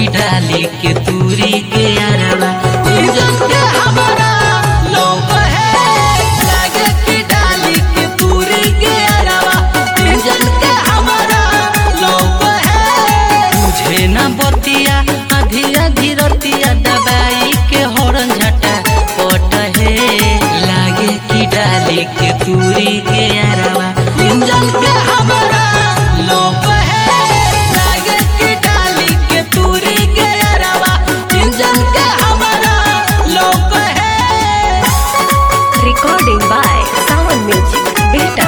की डाली के दूरी के अरवा इंजन के हमारा लोग है लागे की डाली के दूरी के अरवा इंजन के हमारा लोग है तुझे न बतिया आधी आधी रतिया दबाई के हॉर्न झटा पट है लागे की डाली के दूरी के अरवा इंजन के हमारा लोग है लागे की डाली के दूरी के अरवा इंजन के हमारा लोग है Recording by Sound Music Beta.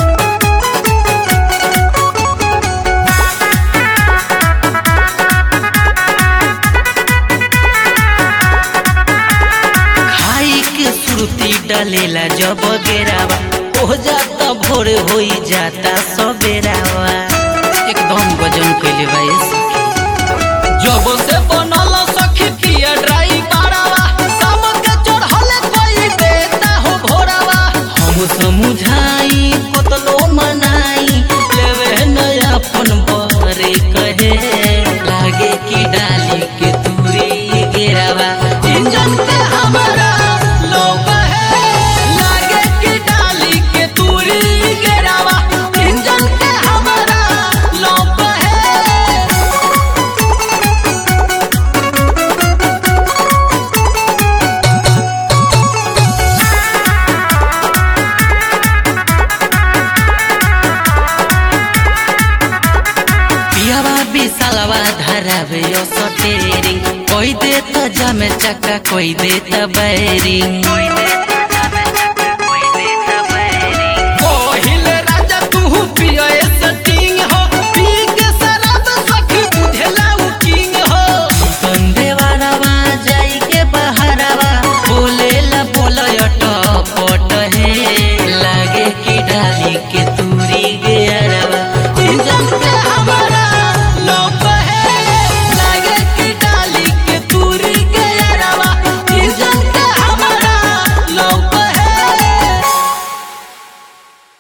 खाई के सुरती डालेला जब गेरावा हो जाता भोर होई जाता सबेरावा एकदम वजन कैले बा ये सखी जब से बनल सखी पिया ड्राई बारावा सब के चढ़ले कोई देता हो भोरावा हम समझाई कतलो मनाई लेवे नया अपन बरे कहे लागे की डाली के दूरी गेरावा इंजन के हमारा लोग है लागे की डाली के दूरी गेरावा इंजन के हमारा लोग है पियावा बिसालवा धरावे यो सटेरिंग कोई दे त जमे चक्का कोई दे त बैरिंग कोहिल राजा तू पिया